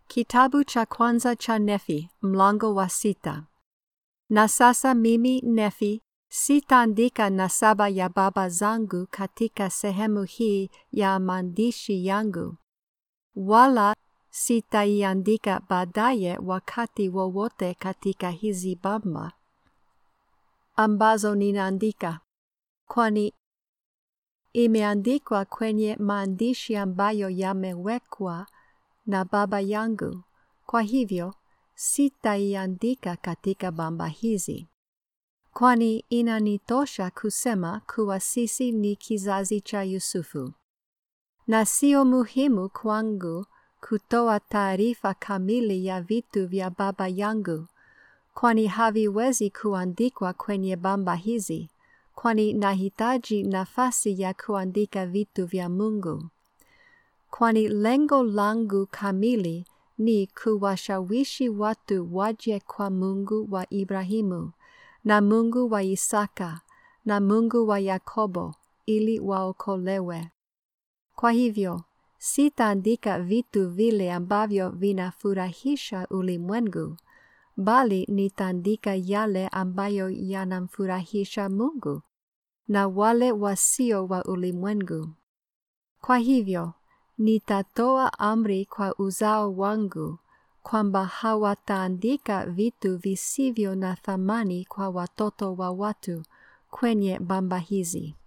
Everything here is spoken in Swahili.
Kitabu cha kwanza cha Nefi, mlango wa sita. Na sasa mimi Nefi sitaandika nasaba ya baba zangu katika sehemu hii ya maandishi yangu, wala sitaiandika baadaye wakati wowote katika hizi bamba ambazo ninaandika, kwani imeandikwa kwenye maandishi ambayo yamewekwa na baba yangu. Kwa hivyo sitaiandika katika bamba hizi, kwani inanitosha kusema kuwa sisi ni kizazi cha Yusufu, na sio muhimu kwangu kutoa taarifa kamili ya vitu vya baba yangu, kwani haviwezi kuandikwa kwenye bamba hizi, kwani nahitaji nafasi ya kuandika vitu vya Mungu kwani lengo langu kamili ni kuwashawishi watu waje kwa Mungu wa Ibrahimu na Mungu wa Isaka na Mungu wa Yakobo ili waokolewe. Kwa hivyo sitaandika vitu vile ambavyo vinafurahisha ulimwengu, bali nitaandika yale ambayo yanamfurahisha Mungu na wale wasio wa ulimwengu. Kwa hivyo nitatoa amri kwa uzao wangu kwamba hawataandika vitu visivyo na thamani kwa watoto wa watu kwenye bamba hizi.